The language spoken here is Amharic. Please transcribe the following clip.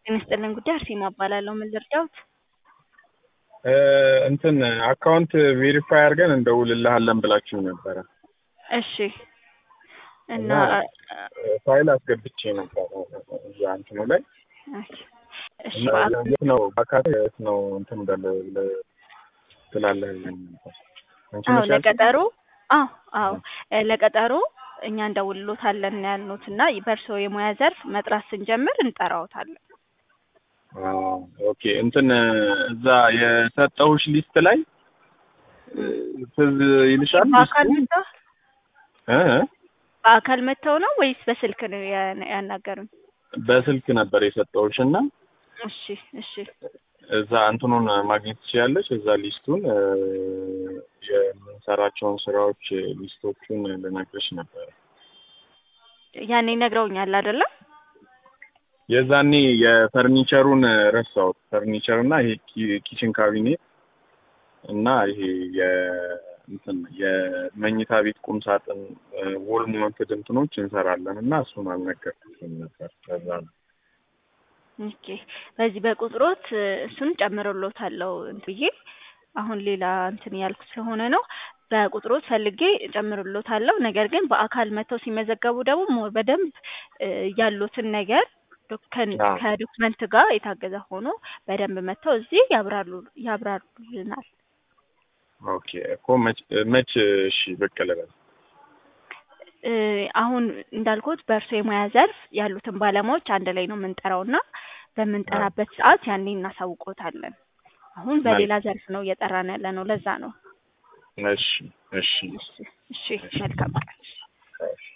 ጤና ይስጥልን ጉዳይ አርሴማ እባላለሁ። ምን ልርዳዎት? እንትን አካውንት ቬሪፋይ አድርገን እንደውልልሃለን ብላችሁ ነበረ እሺ። እና ፋይል አስገብቼ ነበር እዛ እንትኑ ላይ እሺ እና በአካል የት ነው በአካል የት ነው እንትን በለ ብለህ ትላለህ ብለኝ ነበር። አንቺ አዎ ነሽ ያልሽኝ? ለቀጠሮ አዎ አዎ እ ለቀጠሮ እኛ እንደውልሎታለን ነው ያልኑት እና በእርስዎ የሙያ ዘርፍ መጥራት ስንጀምር እንጠራዎታለን። አዎ፣ ኦኬ እንትን እዛ የሰጠሁሽ ሊስት ላይ እ፣ ትዝ ይልሻል በአካል ሊስቱ? መጥተው እ እ? በአካል መጥተው ነው ወይስ በስልክ ነው ያ- ያናገሩኝ? በስልክ ነበር የሰጠሁሽ እና እሺ እሺ እዛ እንትኑን ማግኘት ትችያለሽ። እዛ ሊስቱን እ፣ የምንሰራቸውን ስራዎች ሊስቶቹን ልነግርሽ ነበረ። ያኔ ነግረውኛል አይደለም? የዛኔ የፈርኒቸሩን ረሳሁት። ፈርኒቸር እና ይሄ ኪ- ኪችን ካቢኔት እና ይሄ የ እንትን የመኝታ ቤት ቁም ሳጥን ዎል ማውንትድ እንትኖች እንሰራለን እና እሱን አልነገርኩሽም ነበር። ከዛ ነው ኦኬ በዚህ በቁጥሮት እ፣ እሱን ጨምሮሎታለሁ እንትን ብዬ አሁን ሌላ እንትን ያልኩ ስለሆነ ነው። በቁጥሮት ፈልጌ ጨምሮሎታለሁ። ነገር ግን በአካል መጥተው ሲመዘገቡ ደግሞ ሞር በደንብ እ፣ ያሉትን ነገር ዶክ- ከን- አዎ። ከዶክመንት ጋር የታገዘ ሆኖ በደንብ መጥተው እዚህ ያብራሩ ያብራሩልናል። ኦኬ እኮ መች መች እሺ ብቅ ልበል። እ፣ አሁን እንዳልኩት በእርሶ የሙያ ዘርፍ ያሉትን ባለሙያዎች አንድ ላይ ነው የምንጠራው እና በምንጠራበት ሰዓት ያኔ እናሳውቆታለን። አሁን በሌላ ዘርፍ ነው እየጠራን ያለ ነው። ለዛ ነው። እሺ እሺ እሺ እሺ፣ መልካም ቀን። እሺ